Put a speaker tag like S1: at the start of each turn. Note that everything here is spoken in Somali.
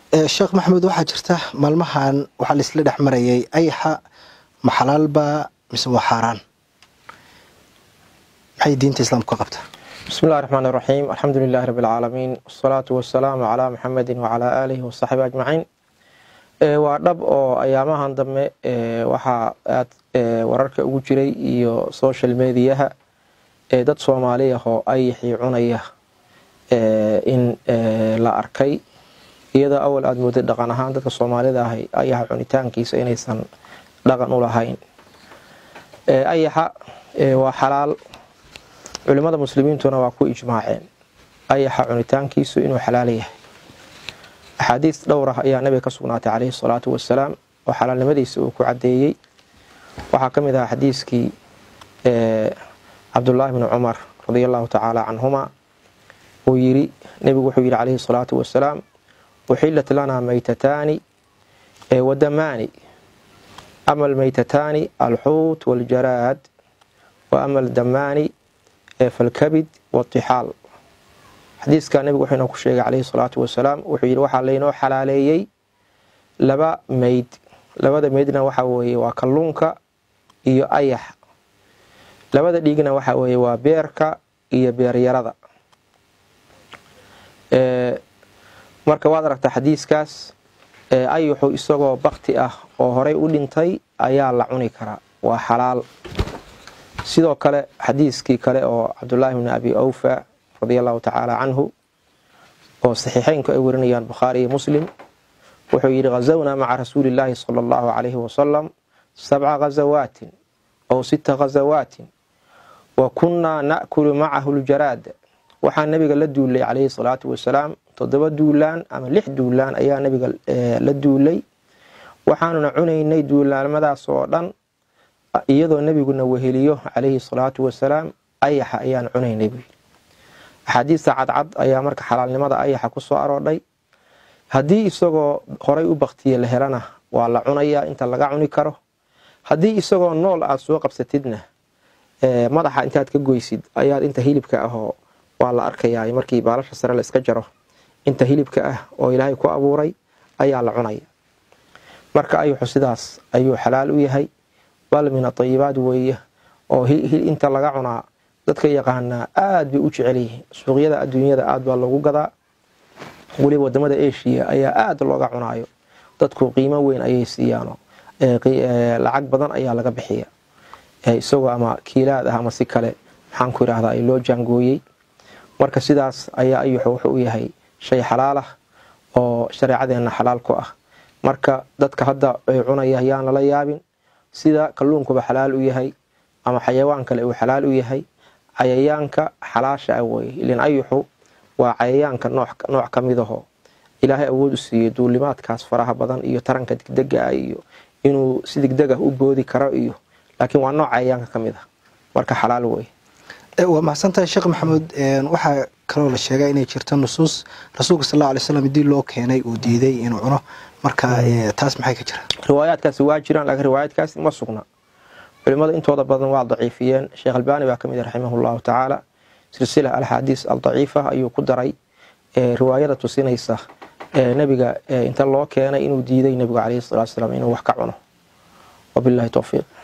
S1: sheekh maxamed waxaa jirta maalmahan waxaa laisla dhex marayay ayaxa ma xalaalba mise waa xaaraan maxay diinta islaamku ka qabtaa
S2: bismi illahi raxmaan iraxiim alxamdu lilahi rabi alcaalamiin wasalaatu wasalaamu calaa muxamedin wacalaa aalihi wasaxbi ajmaciin waa dhab oo ayaamahan dambe waxaa aad wararka ugu jiray iyo social mediyaha dad soomaali ah oo ayaxii cunaya in la arkay iyadoo awal aada mooday dhaqan ahaan dadka soomaalida ahay ayaxa cunitaankiisa inaysan dhaqan u lahayn ayaxa waa xalaal culimmada muslimiintuna waa ku ijmaaceen ayaxa cunitaankiisu inuu xalaal yahay axaadiis dhowr ah ayaa nabiga ka sugnaatay caleyhi salaatu wasalaam oo xalaalnimadiisa uu ku caddeeyey waxaa ka mid ahaa xadiiskii cabdullaahi bni cumar radia allahu tacaala canhuma uu yiri nebigu wuxuu yidhi caleyhi salaatu wasalaam uxilat lanaa maytataani wadamaani ama almaytataani alxuut waljaraad wa ama aldamaani falkabid watixaal xadiiskaa nebigu wuxuu inoo ku sheegay caleyhi salaatu wasalaam wuxuu yidhi waxaa laynoo xalaaleeyey laba meyd labada meydna waxaa weeye waa kalluunka iyo ayax labada dhiigna waxaa weeye waa beerka iyo beeryarada marka waad aragtaa xadiiskaas ayaxu isagoo bakti ah oo horay u dhintay ayaa la cuni karaa waa xalaal sidoo kale xadiiskii kale oo cabdulaahi bni abi awfa radia allahu tacaala canhu oo saxiixeynku ay warinayaan bukhaari iyo muslim wuxuu yidhi ghazawnaa maca rasuuli illaahi sala allahu calayhi wasalam sabca ghazawaatin ow sita ghazawaatin wa kunnaa na'kulu macahu ljaraada waxaa nabiga la duulay calayhi salaatu wasalaam toddoba duulaan ama lix duulaan ayaa nabiga la duulay waxaanuna cunaynay duulaamadaas oo dhan iyadoo nebiguna weheliyo calayhi salaatu wasalaam ayaxa ayaan cunaynay buu yidhi axaadiista cadcad ayaa marka xalaalnimada ayaxa ku soo aroodhay haddii isagoo horay u baktiye la helana waa la cunayaa inta laga cuni karo haddii isagoo nool aad soo qabsatidna madaxa intaad ka goysid ayaad inta hilibka ahoo waa la arkayaa markii baalasha sare la iska jaro inta hilibka ah oo ilaahay ku abuuray ayaa la cunaya marka ayuxu sidaas ayuu xalaal u yahay bal min atayibaad weeye oo inta laga cunaa dadka yaqaanaa aad bay u jecel yihiin suuqyada adduunyada aad baa loogu gadaa weliba wadamada eshiya ayaa aad looga cunaayo dadku qiimo weyn ayay siiyaano lacag badan ayaa laga bixiya isagoo ama kiilaad ah ama si kale maxaan ku yidhaahdaa ay loo jaangooyey marka sidaas ayaa ayuxu wuxuu u yahay shay xalaal ah oo shareecadeenna xalaal ku ah marka dadka hadda ay cunaya yaan lala yaabin sida kalluunkuba xalaal u yahay ama xayawaan kale uu xalaal u yahay cayayaanka xalaasha ah weye ilan ayuxu waa cayayaanka nooc ka midaho ilaahay awood u siiyey duulimaadkaas faraha badan iyo taranka degdega ah iyo inuu si degdeg ah u boodi karo iyo laakiin waa nooc cayayaanka ka mid ah marka xalaal weye
S1: waa mahadsantahay sheekh maxamuud waxaa kaloo la sheegaa inay jirto nusuus rasuulka sal alla alay slam haddii loo keenay uu diiday inuu cuno marka taas maxay ka jira
S2: riwaayaadkaasi waa jiraan laakiin riwaayaadkaasi ma sugna culimada intooda badan waa daciifiyeen sheekh albaani baa ka mid raximah llahu tacaala silsila alxaadiis aldaciifa ayuu ku daray riwaayada tusinaysa nebiga inta loo keenay inuu diiday nebigu caleyhi salatu salaam inuu wax ka cuno wabilahi towfiiq